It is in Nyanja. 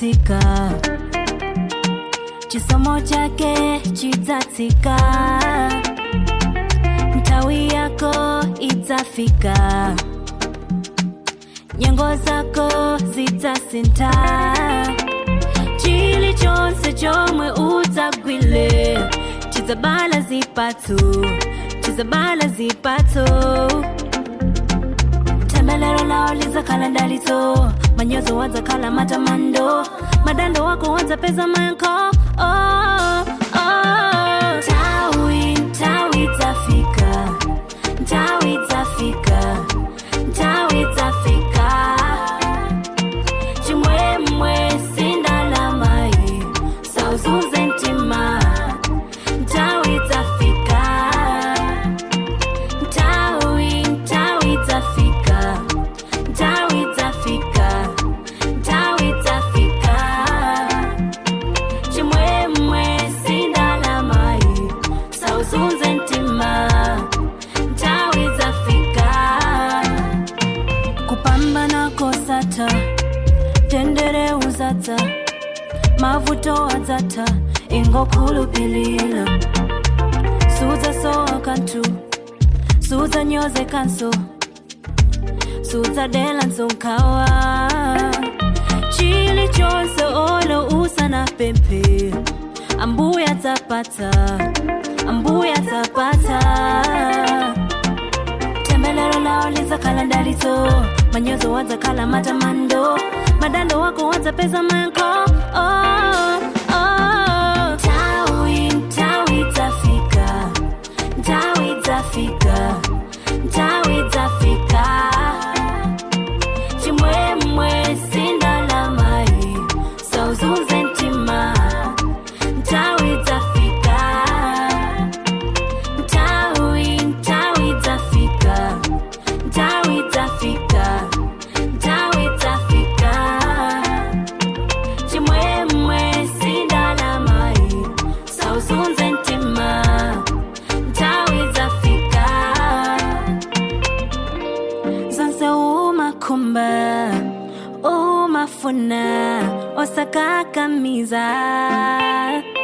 chidzatsika chisomo chake chidzatsika nthawi yako idzafika nyengo zako zidzasintha chilichonse chomwe udzagwile chidzabala zipatso chidzabala zipatso tembelero lao lizakhala ndalitso manyozo wadzakhala matamando madando wako wadzapeza mayankho oh, oh. Tawi, tawi dzafika ntawi dzafika ntawi dzafika chimwemwe sindalamayi sauzuze mtima ntawi dzafika ntawi ntawi dzafika ntawi dzafika ntawi dzafika chimwemwe sindalamayi sauzuze mtima ntawi dzafika kupambana kosatha tendere uzadza mavuto adzatha ingokhulupilira sudzasowa kanthu sudzanyozekanso sudzadela nkhawa chilichonse olo usanapemphe ambuya adzapatsa ambuya adzapatsa tembelero lao lizakhala ndalitso manyozo wadzakhala matamando madando wako wadzapeza mayankho oh, oh. Tawi, tawi dzafika ntawi dzafika ntawi dzafika chimwemwe sindalamayi sauzuze mtima ntawi dzafika ntawi ntawi dzafika ntawi dzafika ntawi dzafika chimwemwe sindalamayi sauzuze mtima ntawi dzafika zonse umakhumba umafuna osakakamiza